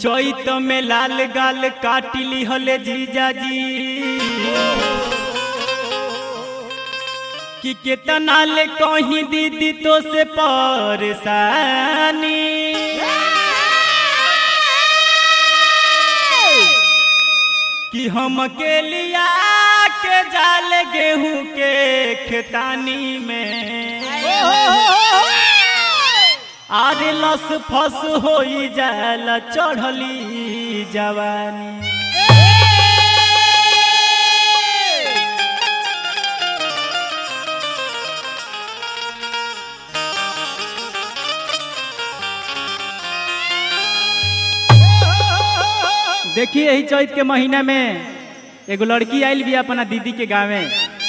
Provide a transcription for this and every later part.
चैत में लाल गाल काटिली हले जीजाजी कि केतना ले कहीं दीदी तो से परेशानी कि हम के लिया के जाल गेहूं के खेतानी में आरे लस फस होई जाला चढ़ली जवानी देखिए यही चैत के महीना में एगो लड़की आइल भी अपना दीदी के गाँवे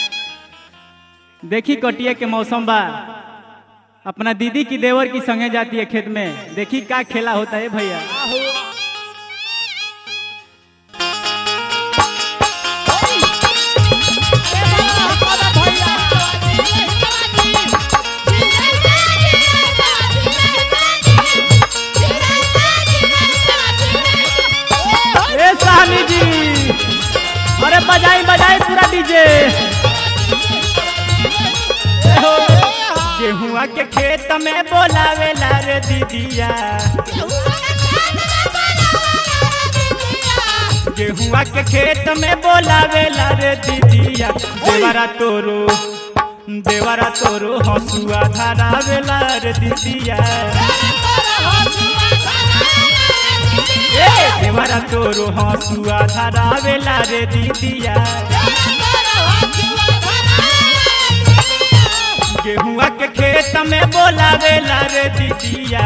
देखी कटिया के मौसम बा अपना दीदी की देवर की संगे जाती है खेत में देखी का खेला होता है भैया ए साहनी जी अरे बजाई बजाई पूरा डीजे गेहुआ के खेत में बोलावेला रे दीदिया गेहुआ के खेत में बोलावेला रे दीदिया देवरा तोरो देवरा तोरो हसुआ धरावेला रे दीदिया ए देवरा तोरो हसुआ धरावेला रे दीदिया गेहुआ के खेत में बोलावेला रे दीदिया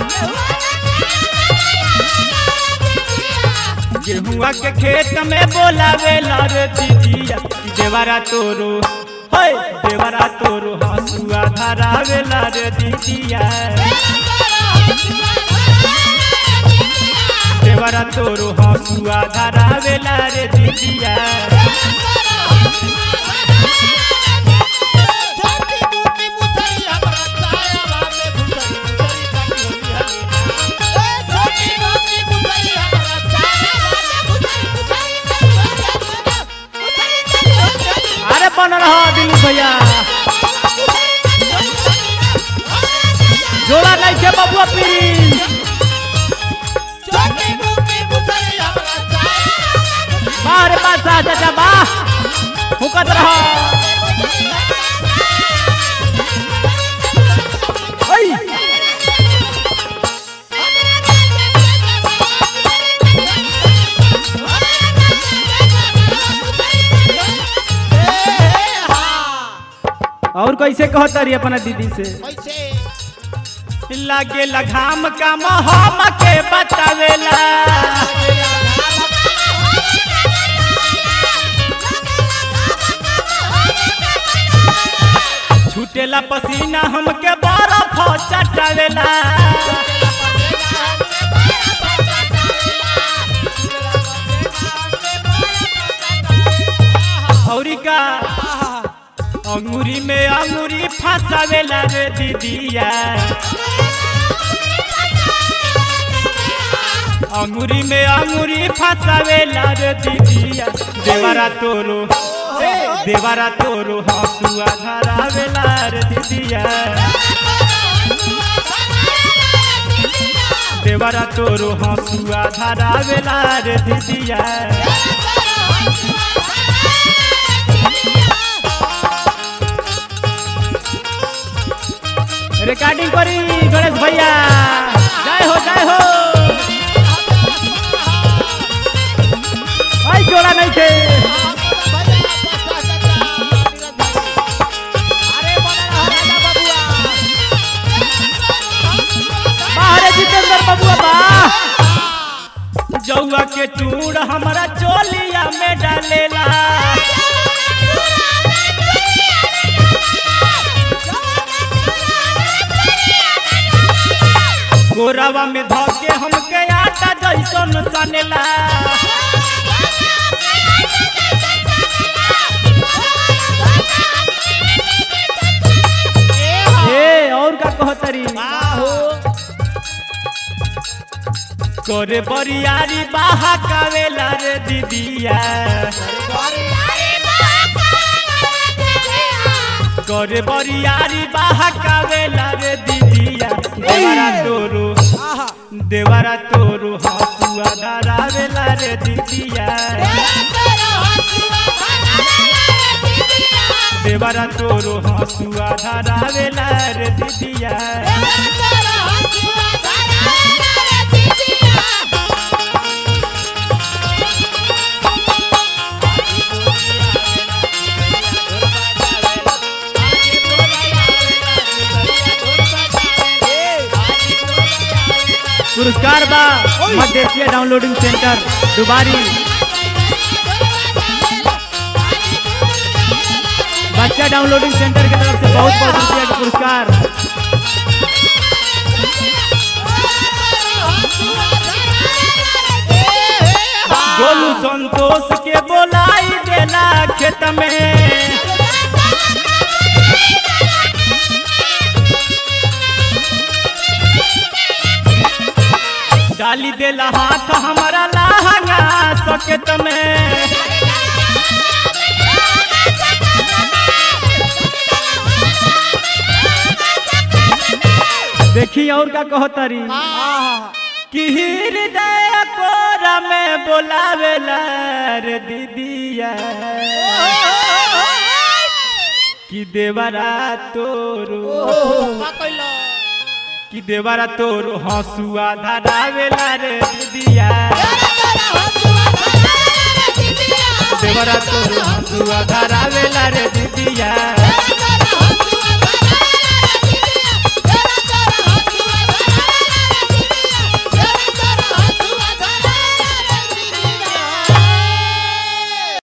गेहुआ के खेत में बोलावेला रे दीदिया देवरा तोरो होय देवरा तोरो हसुआ धरावेला रे दीदिया देवरा तोरो हसुआ धरावेला रे दीदिया अरे बन रहा दिलू भैया जोड़ा नहीं के बबुआ पीरी बाहर पास आ चाचा बा फुकत रहा ओई और कैसे कहता रही अपना दीदी से लागे लगाम का हम के बतावेला छूटेला पसीना हमके बर्फ चटावेला औरी का अंगूरी में अंगूरी फंसावेला रे दीदिया अंगूरी में अंगूरी फंसावेला रे दीदिया देवरा तोरो देवरा तोरो हसुआ धरावेला रे दीदिया देवरा तोरो हसुआ धरावेला रे दीदिया रिकॉर्डिंग करी गणेश भैया जय हो जय हो आई जोड़ा नहीं थे बाहर जितेंद्र बबुआ बा जौआ के टूर हमारा चोलिया में डालेला गोरवा में धके हमके आटा जैसन सनेला ए और का कहतरी करे बरियारी बाहा कावेला रे दीदिया करे बरियारी बाहा कावेला रे दीदिया देवरा तोरो आहा देवरा तोरो हसुआ धरावेला रे दीदिया देवरा तोरो हसुआ धरावेला रे दीदिया पुरस्कार बा मध्य एशिया डाउनलोडिंग सेंटर दुबारी बच्चा डाउनलोडिंग सेंटर की तरफ से बहुत बहुत रुपया का पुरस्कार गोलू संतोष के बोलाई देला खेत में डाली देला हाथ हमारा लहंगा सकेत में देखी और का कहो तरी आहा कि हृदय कोरा में बोलावेला रे दीदिया कि देवरा तोरो कि देवरा तोरो हंसुआ धरावेला रे दीदिया देवरा तोरो हंसुआ धरावेला रे दीदिया